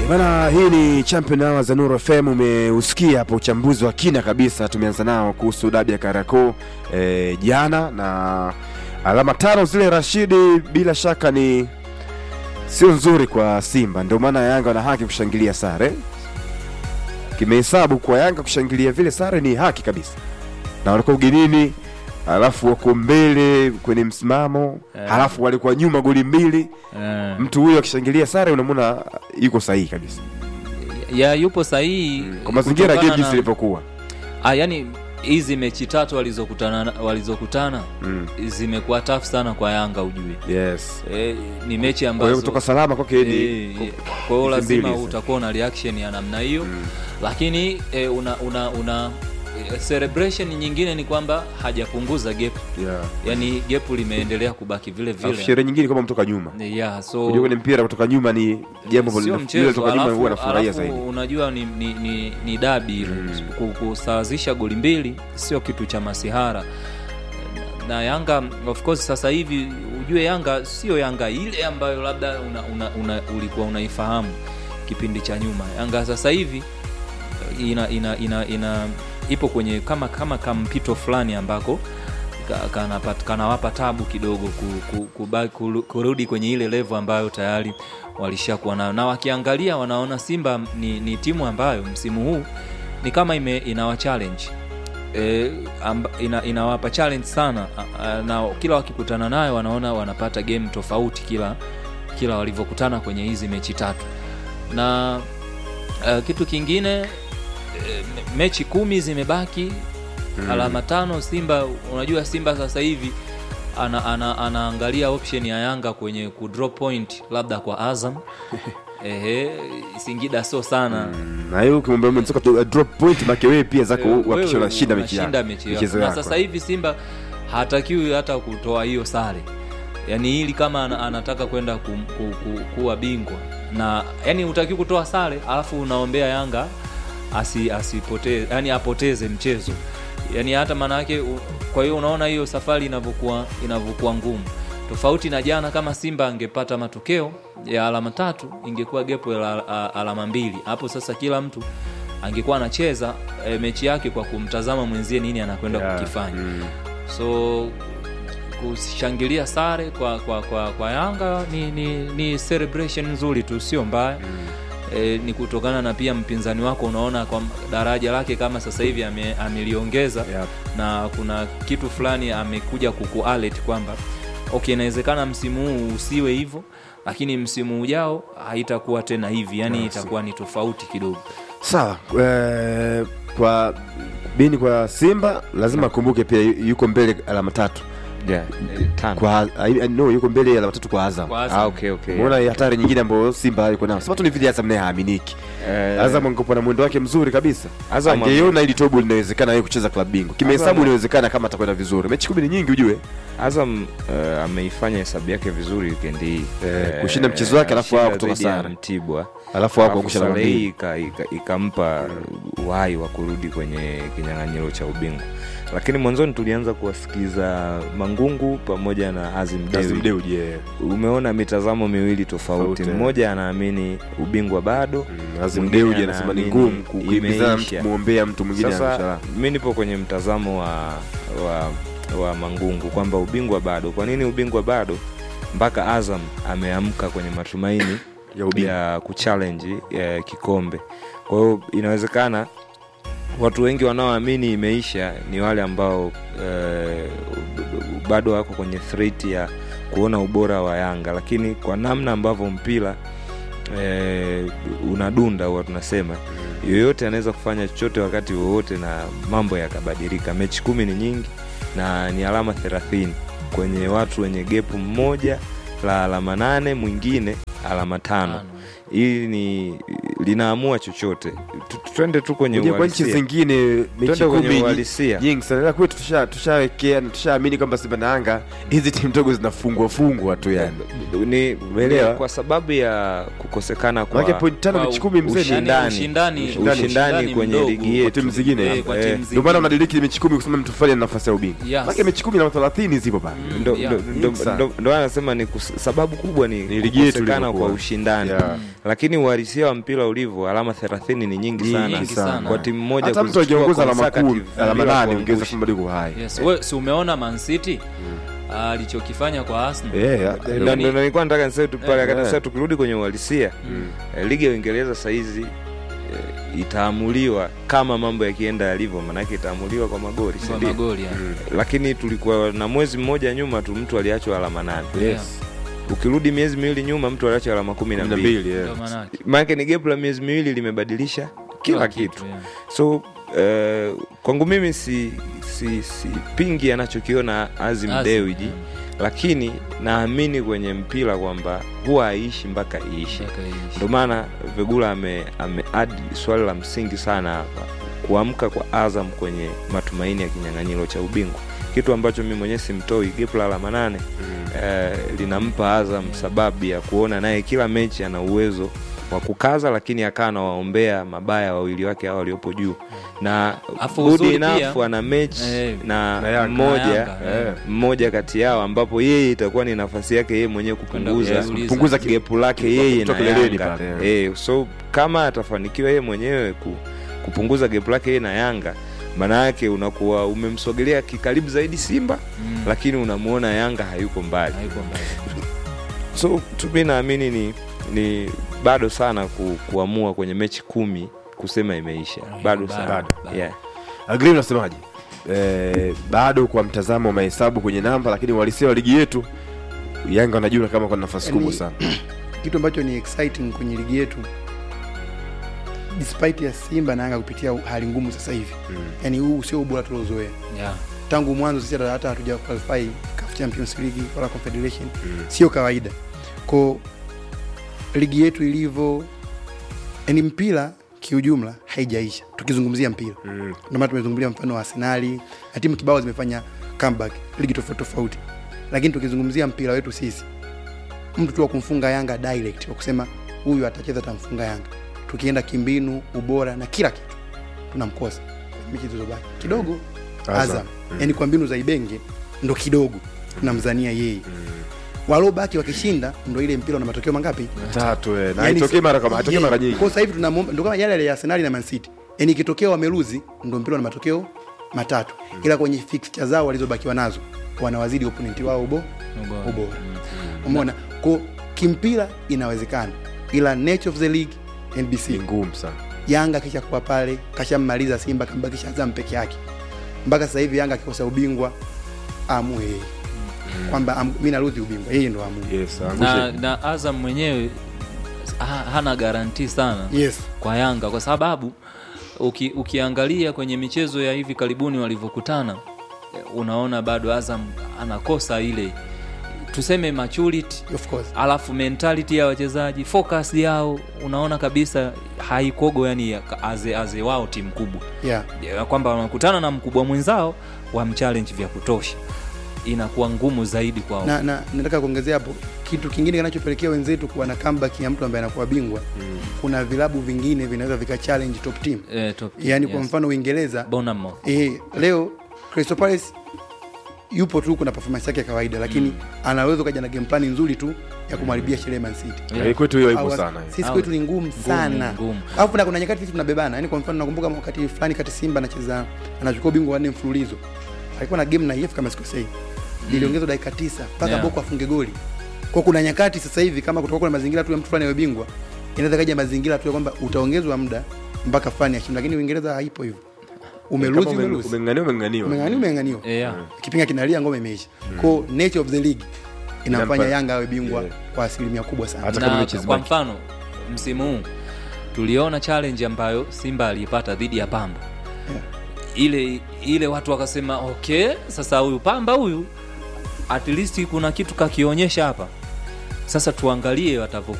Bana, hii ni Champion Hour za Nuru FM. Umeusikia hapo uchambuzi wa kina kabisa, tumeanza nao kuhusu dabi ya Kariakoo e, jana na alama tano zile, Rashidi, bila shaka ni sio nzuri kwa Simba, ndio maana Yanga wana haki kushangilia sare. Kimehesabu kwa Yanga kushangilia vile sare ni haki kabisa, na walikuwa ugenini, halafu wako mbele kwenye msimamo, Eh. halafu walikuwa nyuma goli mbili. Eh, Mtu huyo akishangilia sare, unamwona yuko sahihi kabisa ya yupo sahihi kwa mazingira ya game kutokana jinsi na- ilivyokuwa. Ah, yani hizi mechi tatu walizokutana walizokutana Mm. zimekuwa tough sana kwa Yanga ujue. Yes. E, ni mechi Kwa hiyo ambazo kutoka salama kwake ni Eh, eh, kwa hiyo hizi mbili lazima hizi. utakuwa na reaction ya namna hiyo Mm. lakini e, una una una eh, celebration nyingine ni kwamba hajapunguza gap yeah. yani gap limeendelea kubaki vile Alafu vile sherehe nyingine kama mtoka nyuma. yeah, so Unajua kwenye mpira kutoka nyuma ni jambo sio ambalo mchezo kutoka nyuma alafu, huwa nafurahia alafu zaidi. unajua ni, ni, ni, ni dabi ile Ku- kusawazisha goli mbili sio kitu cha masihara na Yanga of course sasa hivi ujue Yanga sio Yanga ile ambayo labda una, una, una, ulikuwa unaifahamu kipindi cha nyuma. Yanga sasa hivi ina, ina, ina, ina ipo kwenye kama kama kampito fulani ambako ka- kanapata- kanawapa tabu kidogo ku, ku, kuba- kuru- kurudi kwenye ile level ambayo tayari walishakuwa nayo, na wakiangalia wanaona Simba ni, ni timu ambayo msimu huu ni kama ime, inawa challenge e, amba, ina, inawapa challenge sana a, a, na kila wakikutana nayo wanaona wanapata game tofauti kila kila walivyokutana kwenye hizi mechi tatu na uh, kitu kingine e, me- mechi kumi zimebaki Mm. alama tano Simba. Unajua Simba sasa hivi ana, ana, anaangalia option ya Yanga kwenye ku drop point labda kwa Azam ehe, Singida sio sana Mm, Na hiyo ukimwambia mwenzoka tu drop point make wewe pia zako Eh, uhakikisha wewe unashinda mechi unashinda yako. mechi yako. Michezo Na yako. sasa hivi Simba hatakiwi hata kutoa hiyo sare, yaani hili kama ana- anataka kwenda ku, ku, ku, kuwa bingwa na yani hutakiwi kutoa sare alafu unaombea Yanga asi, asipoteze yani apoteze mchezo yani hata maana yake u- kwa hiyo unaona hiyo safari inavyokuwa inavyokuwa ngumu tofauti na jana kama Simba angepata matokeo ya alama tatu ingekuwa gepo la a- alama mbili hapo sasa kila mtu angekuwa anacheza e, mechi yake kwa kumtazama mwenzie nini anakwenda Yeah. kukifanya Mm. so kushangilia sare kwa kwa, kwa, kwa Yanga ni, ni, ni celebration nzuri tu, sio mbaya e, ni kutokana na pia mpinzani wako unaona kwa daraja lake kama sasa hivi ame, ameliongeza Yeah. na kuna kitu fulani amekuja kukualert kwamba okay, inawezekana msimu huu usiwe hivyo, lakini msimu ujao haitakuwa tena hivi, yani Yeah, itakuwa ni tofauti kidogo. Sawa, eh, kwa bini kwa Simba lazima akumbuke pia yu- yuko mbele alama tatu Yeah, eh, tano. kwa I- no, yuko mbele alama tatu kwa Azam. Kwa Azam. Ah, okay, okay. Umeona hatari nyingine ambayo Simba yuko nayo. Sema tu ni vile Azam naye haaminiki. Eh, Azam angekuwa na mwendo wake mzuri kabisa. Azam Angeiona ili tobo linawezekana yeye kucheza klabu bingwa. Kimehesabu Azam- inawezekana kama atakwenda vizuri. Mechi kumi ni nyingi ujue. Azam eh, ameifanya hesabu yake vizuri weekend hii Eh, kushinda mchezo wake, alafu wao kutoka dhidi ya sare. Mtibwa Alafu Alafu hapo angusha alama sare hii mbili. ika- ika- ikampa uhai wa kurudi kwenye kinyang'anyiro cha ubingwa lakini mwanzoni tulianza kuwasikiza mangungu pamoja na azim Azam Dewi. Dewji. yeah. umeona mitazamo miwili tofauti Tofauti, eh. mmoja anaamini ubingwa bado Mm, Azam Mwingine Dewji anasema ni anaamini ngumu kukimbizana mtu imeisha. kumwombea mtu mwingine sasa anashala. mi nipo kwenye mtazamo wa, wa, wa mangungu kwamba ubingwa bado kwa nini ubingwa bado mpaka azam ameamka kwenye matumaini Ya ubingwa. ya kuchallenge ya kikombe kwa hiyo inawezekana watu wengi wanaoamini imeisha ni wale ambao eh, bado wako kwenye threat ya kuona ubora wa yanga lakini kwa namna ambavyo mpira eh, unadunda huwa tunasema yoyote anaweza kufanya chochote wakati wowote na mambo yakabadilika mechi kumi ni nyingi na ni alama thelathini kwenye watu wenye gepu mmoja la alama nane mwingine alama tano Tano. hii ni linaamua chochote Tu- tu- twende tu kwenye Unajua kwa nchi uhalisia. zingine mechi Twende kwenye kumi uhalisia. nyingi sana ila kwetu tusha- tushawekea na tushaamini kwamba Simba na Yanga hizi timu ndogo zinafungwa fungwa tu yani. ni, Umeelewa? ni kwa sababu ya kukosekana kwa Maana point tano Kwa mechi kumi mzee ushindani. Yani ushindani, Ushindani. ushindani kwenye mdogo. ligi kwa yetu timu zingine. Eh, kwa Eh, timu Ndio maana zingine. unadiriki mechi kumi kusema mtu fulani ana nafasi ya ubingwa. Yes. Maana mechi kumi na 30 zipo pale. Mm, ndo yeah. ndo- ndo- Nyingi sana. ndo- ndo anasema ni kus, sababu kubwa ni, Ni ligi yetu kukosekana ilivyokuwa. kwa ushindani Yeah. lakini uhalisia wa mpira ulivyo alama 30 ni nyingi sana, Nyingi sana. kwa timu moja Hata mtu kuzichukua akiongoza alama consecutive kumi, alama bila nane ongeza kuangusha. kwamba liko hai. Yes. We, si umeona Man City alichokifanya kwa Arsenal Eh, ya- Na- Yani- ndo- ndo nilikuwa nataka niseme tu pale Eh, kati eh. sasa tukirudi kwenye uhalisia eh, ligi ya Uingereza sahizi eh, itaamuliwa kama mambo yakienda yalivyo, maanake itaamuliwa kwa magoli, si kwa ndio? magoli ya. Lakini tulikuwa na mwezi mmoja nyuma tu mtu aliachwa alama nane. Yeah. Ukirudi miezi miwili nyuma mtu aliachwa alama kumi na kumi na mbili. mbili, eh. Ndio maanake. Maanake ni gap la miezi miwili limebadilisha kila kitu. yeah. So eh, kwangu mimi si si si pingi anachokiona Azim Azim, Dewiji yeah. lakini naamini kwenye mpira kwamba huwa haishi mpaka iishe. Mpaka iishe. Ndio maana Vegula ame, ame add swali la msingi sana hapa, kuamka kwa Azam kwenye matumaini ya kinyang'anyiro cha ubingwa, kitu ambacho mimi mwenyewe simtoi. Gap la alama nane eh, linampa Azam sababu ya kuona naye kila mechi ana uwezo wa kukaza, lakini akawa anawaombea mabaya wawili wake hao waliopo juu na Afu good uzuri enough pia- ana mechi Eh, na, na Yanga. mmoja Na Yanga, eh. mmoja kati yao ambapo yeye itakuwa ni nafasi yake yeye mwenyewe Kwenda kupunguza kujiuliza. Punguza ki- gepu lake yeye na kutoka kileleni Yanga pale, eh, so kama atafanikiwa yeye mwenyewe ku, kupunguza gepu lake yeye na Yanga maana yake unakuwa umemsogelea kikaribu zaidi Simba Mm. lakini unamuona Yanga hayuko mbali Haiko mbali. so tu mi naamini ni, ni bado sana ku, kuamua kwenye mechi kumi kusema imeisha Bado, bado sana bado, bado. Yeah. Agri unasemaje? Eh, bado kwa mtazamo wa mahesabu kwenye namba, lakini uhalisia wa ligi yetu Yanga wanajua kama kwa nafasi Yaani- kubwa sana. kitu ambacho ni exciting kwenye ligi yetu despite ya Simba na Yanga kupitia hali ngumu sasa hivi Mm. yani huu sio ubora tuliozoea Yeah. tangu mwanzo sisi hata- hata hatuja qualify CAF Champions League wala Confederation Mm. sio kawaida ko ligi yetu ilivyo yani mpira kiujumla haijaisha tukizungumzia mpira Mm. ndio maana tumezungumzia mfano wa Arsenali na timu kibao zimefanya comeback ligi tofauti tofauti, lakini tukizungumzia mpira wetu sisi, mtu tu wa kumfunga Yanga direct, wa kusema huyu atacheza atamfunga Yanga, tukienda kimbinu, ubora na kila kitu tunamkosa mechi zilizobaki kidogo. Azam. Azam yani kwa mbinu za Ibenge ndo kidogo tunamzania yeye, walobaki wakishinda ndo ile mpira una matokeo mangapi? Tatu eh. Na Yani haitokei sa- mara kama haitokei yeah. mara nyingi. Kwa sasa hivi tunamwomba ndio kama yale yale ya Arsenal na Man City. Yaani ikitokea wameluzi ndio mpira na matokeo matatu. Ila kwenye fixture zao walizobakiwa nazo wanawazidi opponent wao ubo Ubora. ubora. Mm. Umeona? Kwa kimpira inawezekana. Ila nature of the league Ni NBC ngumu sana. Yanga kisha kuwa pale kashammaliza Simba kambakisha Azam peke yake. Mpaka sasa hivi Yanga akikosa ubingwa amue yeye. Kwamba am, mimi naruthi ubingwa yeye ndo amue. Yes, na, angushe. na Azam mwenyewe ha, hana garanti sana Yes. kwa Yanga kwa sababu uki, ukiangalia kwenye michezo ya hivi karibuni walivyokutana eh, unaona bado Azam anakosa ile tuseme maturity Of course. alafu mentality ya wachezaji focus yao unaona kabisa haikogo yani ya- aze, aze wao timu kubwa Yeah. Ya kwamba wanakutana na mkubwa mwenzao wamchallenge vya kutosha inakuwa ngumu zaidi kwao na, na nataka kuongezea hapo kitu kingine kinachopelekea wenzetu kuwa na comeback ya mtu ambaye anakuwa bingwa mm. kuna vilabu vingine vinaweza vika challenge top team eh, top, yaani kwa mfano uingereza Bournemouth. eh, leo Crystal Palace yupo tu kuna performance yake ya kawaida lakini anaweza ukaja na game plan nzuri tu ya kumharibia sherehe Man City Yeah. Eh, Kwetu hiyo ipo Au- sana. sisi Au- kwetu ni ngumu sana ngumu. alafu na kuna nyakati sisi tunabebana yani kwa mfano nakumbuka wakati fulani kati Simba anacheza anachukua ubingwa wanne mfululizo alikuwa na game na EF kama sikosei iliongezwa dakika tisa mpaka Yeah. Boko afunge goli kwa kuna nyakati sasa hivi kama kutoka kuna mazingira tu ya mtu fulani awe bingwa inaweza kaja mazingira tu ya kwamba utaongezwa muda mpaka fulani ashinde lakini Uingereza haipo hivyo umeluzi Kama ume- umeluzi Umenganiwa umenganiwa. umeng'aniwa umeng'aniwa Eh, yeah. kipinga kinalia ngome imeisha kwa nature of the league inamfanya Inampa- Yanga awe bingwa Yeah. kwa asilimia kubwa sana Hata kama na mechi kwa zibaki. mfano msimu huu tuliona challenge ambayo simba aliipata dhidi ya pamba ile ile watu wakasema okay sasa huyu pamba huyu at least kuna kitu kakionyesha hapa sasa tuangalie watavyo